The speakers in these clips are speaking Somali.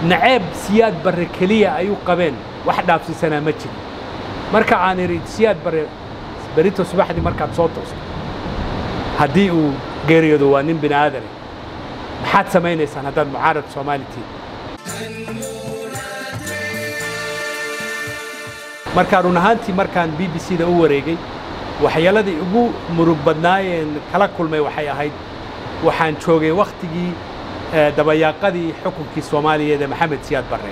naceeb siyaad barre keliya ay u qabeen wax dhaafsiisanaa ma jiro marka aan idhi siyaad barre berito subaxdii markaad soo toosto haddii uu geeriyoodo waa nin bini aadane maxaad samaynaysaan haddaad mucaarad soomaali tihiin markaa run ahaantii markaan b b c da u wareegay waxyaaladii ugu murug badnaayeen kala kulmay waxay ahayd waxaan joogay wakhtigii dabayaaqadii xukunkii soomaaliyeed ee maxamed siyaad barre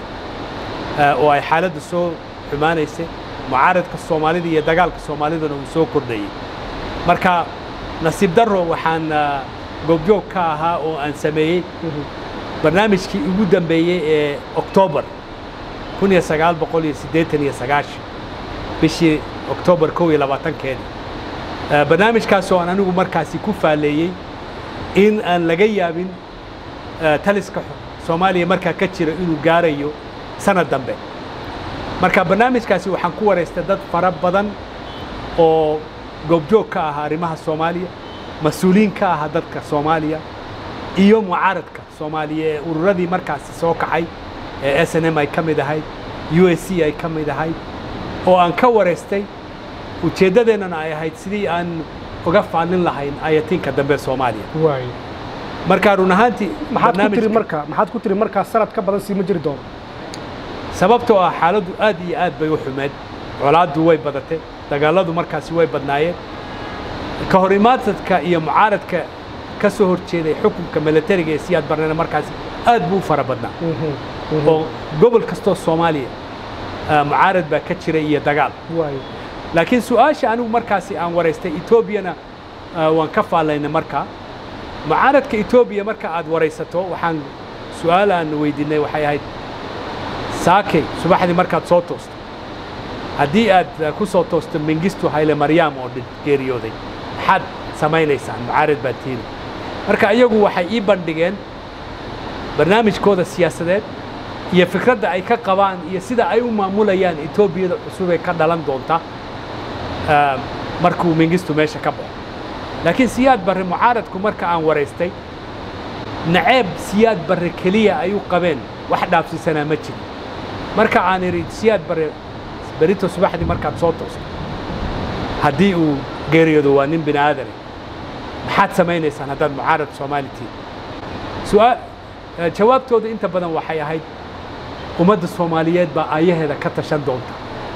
oo ay xaaladda soo xumaanaysay mucaaradka soomaalida iyo dagaalka soomaaliduna uu soo kordhayey marka nasiib darro waxaan goobjoog ka ahaa oo aan sameeyey barnaamijkii ugu dambeeyey ee oktoobar kun iyo sagaal boqol iyo siddeetan iyo sagaashan bishii oktoobar kow iyo labaatankeedii barnaamijkaasoo aan anigu markaasi ku faalleeyey in aan laga yaabin taliska soomaaliya markaa ka jira inuu gaarayo sanad dambe marka barnaamijkaasi waxaan ku waraystay dad fara badan oo goobjoog ka ahaa arrimaha soomaaliya mas-uuliyiin ka ahaa dadka soomaaliya iyo mucaaradka soomaaliya ee ururadii markaasi soo kacay ee s n m ay ka mid ahayd u s c ay ka mid ahayd oo aan ka waraystay ujeeddadeennana ay ahayd sidii aan uga faallin lahayn ayatiinka dambe soomaaliya marka run ahaantii maxaad ku tiri marka maxaad ku tiri markaa sanad ka badan sii ma jiri doono sababtoo ah xaaladdu aad iyo aad bay u xumeed colaaddu way badatay dagaalladu markaasi way badnaayeen ka hor imaadsadka iyo mucaaradka ka soo hor jeeday xukunka milatariga ee siyaad barnena markaasi aad buu u fara badnaa oo gobol kastoo soomaaliya mucaarad baa ka jira iyo dagaal laakiin su-aasha anigu markaasi aan waraystay etoobiyana waan ka faallaynay markaa mucaaradka etoobiya marka aad waraysato waxaan su-aal aan weydiinay waxay ahayd saakey subaxdii markaad soo toosto haddii aad ku soo toosto mengistu hayle maryaam oo geeriyooday maxaad samaynaysaan mucaarad baad tiini marka iyagu waxay ii bandhigeen barnaamijkooda siyaasadeed iyo fikradda ay ka qabaan iyo sida ay u maamulayaan etoobiyada cusub ee ka dhalan doonta markuu mengistu meesha ka baxo laakiin siyaad barre mucaaradku marka aan waraystay naceeb siyaad barre keliya ay u qabeen wax dhaafsiisanaa ma jiro marka aan idhi siyaad barre berito subaxdii markaad soo toosto haddii uu geeriyoodo waa nin bini aadane maxaad samaynaysaan haddaad mucaarad soomaali tihiin jawaabtooda inta badan waxay ahayd ummadda soomaaliyeed baa aayaheeda ka tashan doonta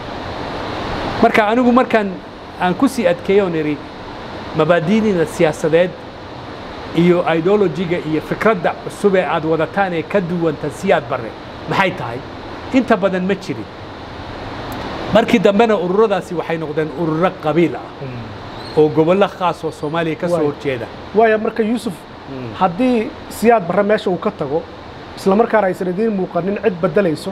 marka anigu markaan aan ku sii adkeeyo on idhi mabaadi'diina siyaasadeed iyo ideolojiga iyo fikradda cusub ee aad wadataan ee ka duwanta siyaad barre maxay tahay inta badan ma jirin markii dambena ururadaasi waxay noqdeen ururo qabiil ah oo gobollo khaas oo soomaaliya ka soo horjeeda waaya marka yuusuf haddii siyaad barre meesha uu ka tago isla markaana aysan idiin muuqanin cid beddelayso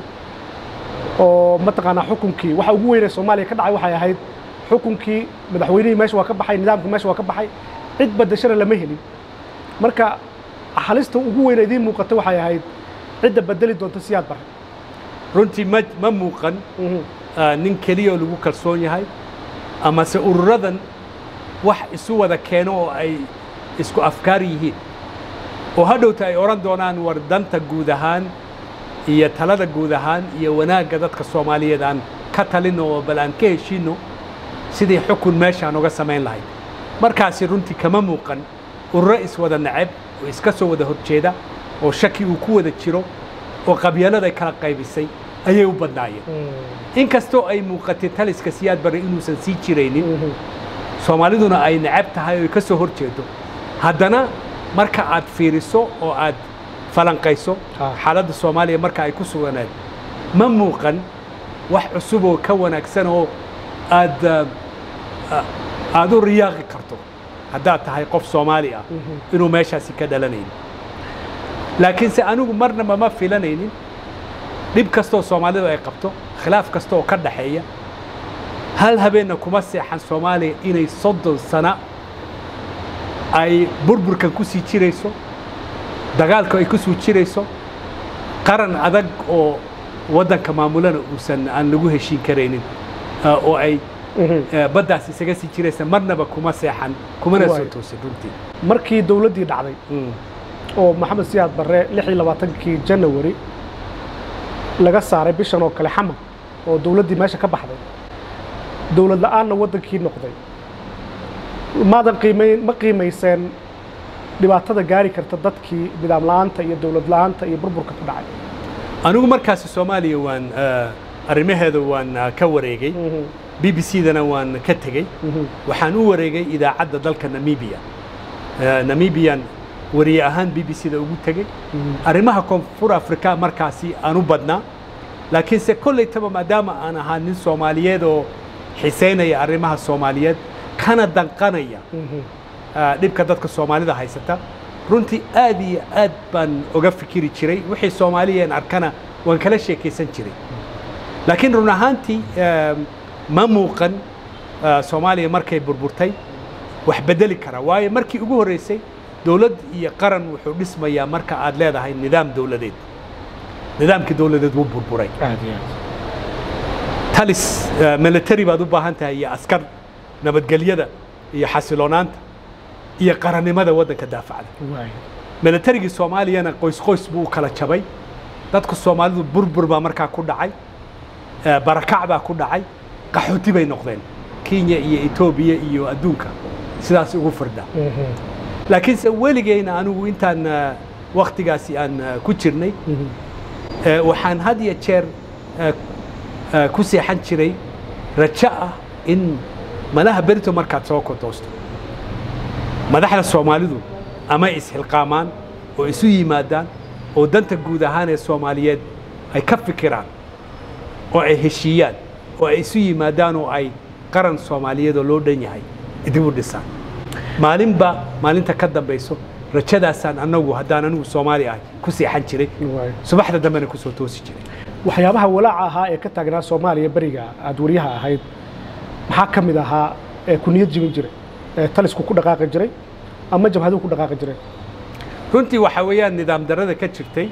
oo mataqaanaa xukunkii waxa ugu weynee soomaaliya ka dhacay waxay ahayd xukunkii madaxweynihii meesha waa ka baxay nidaamkii meesha waa ka baxay cid beddeshana lama helin marka halista ugu weyne idiin muuqata waxay ahayd cidda beddeli doonta siyaad barre runtii ma ma muuqan nin keliya oo lagu kalsoon yahay amase ururadan wax isu wada keeno oo ay isku afkaar yihiin oo hadhowta ay odhan doonaan war danta guud ahaan iyo talada guud ahaan iyo wanaagga dadka soomaaliyeed aan ka talino oo bal aan ka heshiinno sidii xukun meeshaan uga samayn lahayd markaasi runtii kama muuqan ururo iswada nacab oo iska soo wada horjeeda oo shaki uu ku wada jiro oo qabyaladay kala qaybisay ayay u badnaayeen inkastoo ay muuqatay taliska siyaad barre inuusan sii jiraynin soomaaliduna ay nacab tahay oo ka soo hor jeedo haddana marka aad fiiriso oo aad falanqayso xaaladda soomaaliya marka ay ku suganeed ma muuqan wax cusub oo ka wanaagsan oo aad aad u riyaaqi karto haddaad tahay qof soomaali ah inuu meeshaasi ka dhalanaynin laakiinse anigu marnaba ma filanaynin dhib kastooo soomaalidu ay qabto khilaaf kasta oo ka dhaxeeya hal habeenna kuma seexan soomaaliya inay soddon sana ay burburkan ku sii jirayso dagaalku ay ku sii jirayso qaran adag oo waddanka maamulana uusan aan lagu heshiin karaynin oo ay baddaas isaga sii jiraysa marnaba kuma seexan kumana soo toosin runtii markii dowladdii dhacday oo maxamed siyaad barre lix iyo labaatankii janawari laga saaray bishan oo kale xamar oo dowladdii meesha ka baxday dowlad la'aanna waddankii noqday maadan qiimayn ma qiimayseen dhibaatada gaari karta dadkii nidaam la'aanta iyo dowlad la'aanta iyo burburka ka dhacay anigu markaasi soomaaliya waan arrimaheeda waan ka wareegay b b c dana waan ka tegey waxaan u wareegay idaacadda dalka namibiya namibiyan wariye ahaan b b c da ugu tegey arrimaha koonfur afrika markaasi aan u badnaa laakiinse kollaytaba maadaama aan ahaa nin soomaaliyeed oo xisaynaya arrimaha soomaaliyeed kana danqanaya dhibka dadka soomaalida haysata runtii aad iyo aad baan oga fikiri jiray wixii soomaaliyeen arkana waan kala sheekaysan jiray laakiin run ahaantii ma muuqan soomaaliya markay burburtay wax bedeli kara waayo markii ugu horreysay dowlad iyo qaran wuxuu dhismayaa marka aad leedahay nidaam dowladeed nidaamkii dowladeed wuu burburay talis military baad u baahan tahay iyo askar nabadgelyada iyo xasiloonaanta iyo qarannimada waddanka daafacda militarigii soomaaliyana qoys qoys buu u kala jabay dadka soomaalidu burbur baa markaa ku dhacay barakac baa ku dhacay qaxooti bay noqdeen kenya iyo etoobiya iyo adduunka sidaas ugu firdha laakiinse weligeyna anigu intaan wakhtigaasi aan ku jirnay waxaan had iyo jeer ku seexan jiray rajo ah in malaha berito markaad soo kodoosto madaxda soomaalidu ama ishilqaamaan oo isu yimaadaan oo danta guud ahaan ee soomaaliyeed ay ka fikiraan oo ay heshiiyaan oo ay isu yimaadaan oo ay qaran soomaaliyeed oo loo dhan yahay dib u dhisaan maalinba maalinta ka dambayso rajadaasaan annagu haddaan anigu soomaali ahay ku seexan jiray subaxda dambena kusoo toosi jiray waxyaabaha walaaca ahaa ee ka taagnaa soomaaliya beriga aad wariyaha ahayd maxaa ka mid ahaa ee ku niyad jibin jiray ee talisku ku dhaqaaqi jiray ama jabhaduhu ku dhaqaaqi jiray runtii waxaa weeyaan nidaam darrada ka jirtay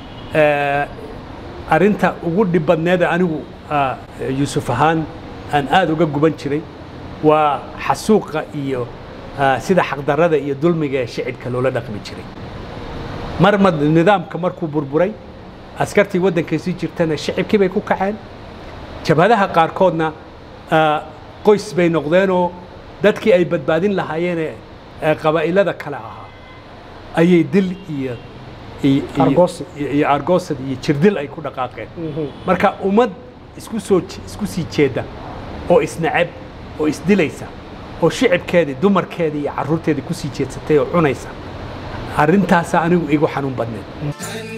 arrinta ugu dhib badneeda anigu yuusuf ahaan aan aada uga guban jiray waa xasuuqa iyo sida xaqdarrada iyo dulmiga ee shicibka loola dhaqmi jiray marma nidaamka markuu burburay askartii waddankaysii jirtana shicibkii bay ku kaceen jabhadaha qaarkoodna qoys bay noqdeenoo dadkii ay badbaadin lahaayeene qabaa'ilada kale ahaa ayay dil iyo iyo argoosad iyo jirdil ay ku dhaqaaqeen marka ummad isku soo isku sii jeedda oo isnacab oo isdilaysa oo shicibkeedii dumarkeedii iyo carruurteedii ku sii jeedsatay oo cunaysa arrintaasaa anigu igu xanuun badneed